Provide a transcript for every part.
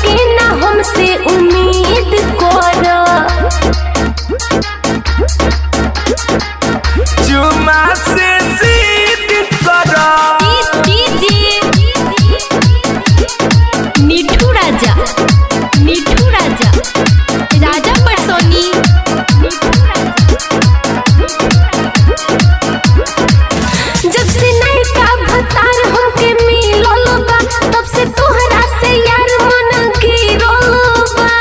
के ना हमसे उम्मीद कर चुमा से जीत कर मिठू राजा मिठू राजा राजा परसोनी जब से नयका भतार हमके मिलल बा तब से तोहरा से यार मन गिरल बा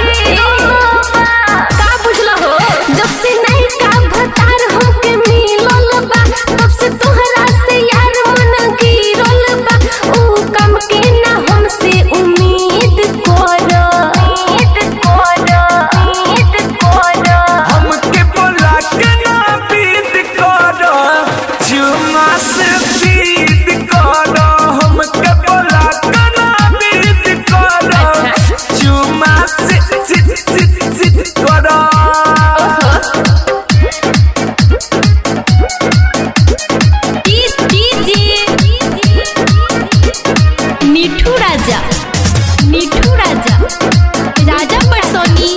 का बुझला हो जब से नयका भतार हमके मिलल बा तब से तोहरा से यार मन गिरल बा ऊ काम के ना हमसे उम्मीद कर उम्मीद कर उम्मीद कर हमके बोला के ना बीत कर चुमा से जीत कर हमके बोला के ना बीत कर चुमा से जीत जीत जीत कर मिठू राजा मिठू राजा राजा परसोनी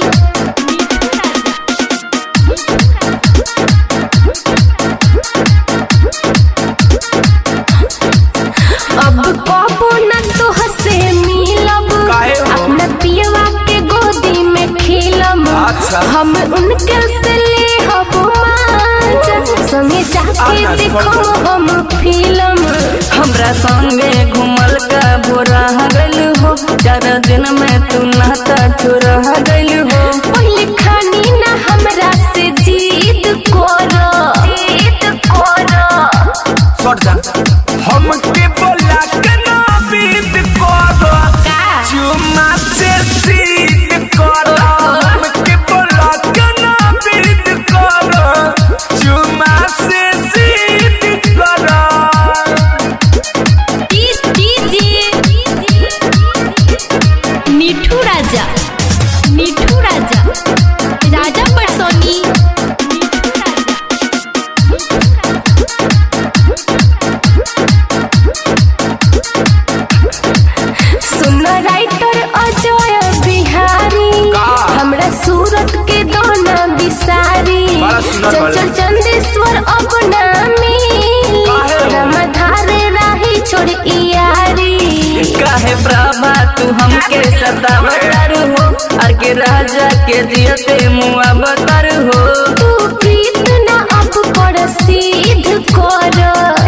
अब कबो न तो हसे मिलब काहे हो? अपना पियवा के गोदी में खेलब अच्छा। हम उनके से ले हब मांझ संगे जाके आना, देखो छोड़ हम फिल्म हमरा संगे घुमल का बोरा गइल हो चार दिन में तू नाता चोरा गइल हो पहले खानी ना हमरा से जीत करो जीत करो सट जा हमके बोला के ना बीत कर चुमा से जीत कर हमके बोला के ना बीत कर चुमा से जीत कर मिठू राजा मिठू राजा राजा परसोनी सुन राइटर अजय बिहारी का? हमरा सूरत के दोना बिसारी बड़ा सुंदर चल बाड़े। चल चंदेश्वर अपना मिली काहे हो? रमधारे राही छोड़ इयारी काहे प्रभा तू हमके सतावतार हो आर के राजा के दियते मुआ बतर हो तू प्रीत ना अब पर सिद्ध कर